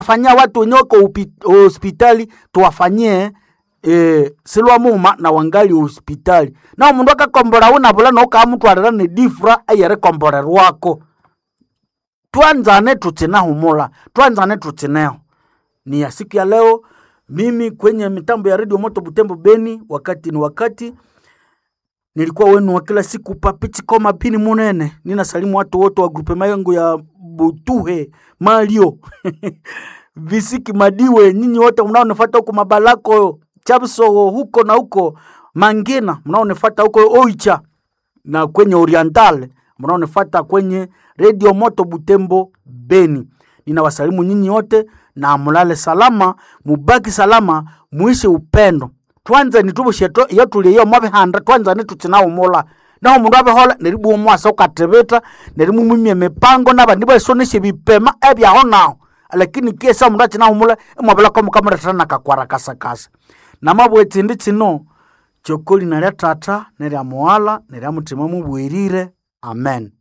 fanyia watu wenye wako upi- hospitali tuwafanyie e, silwa muma na wangali hospitali na mundu akakombola unavula noukamutwalira ni difura eyeri kombolerwako twanzane tutsinahumula twanzane tutsineho ni ya siku ya leo mimi kwenye mitambo ya redio moto butembo beni wakati ni wakati nilikuwa wenu wa kila siku papichikoma pini munene nina salimu watu wote wa grupe mayangu ya butuhe malio visiki madiwe nyinyi wote mnaonifata huko mabalako chabso huko na huko mangina mnaonifata huko oicha na kwenye oriental mnaonifata kwenye redio moto butembo beni ninawasalimu nyinyi wote na mulale salama mubaki salama muishi upendo twanzani tubusheto iyo tuli iyo mwabihanda twanzani tutsinahumula naho mundu abihola neribu omwasa ukatibita nerimumimya emipango nabandi baisonesya ebipema ebyaho naho lakini kiesa mundu atsinahumula imwabilako mukamuletera nakakwara kasakasa namabwetsindi tsino kyokoli nalya tata nerya muwala nerya mutima mubwirire amen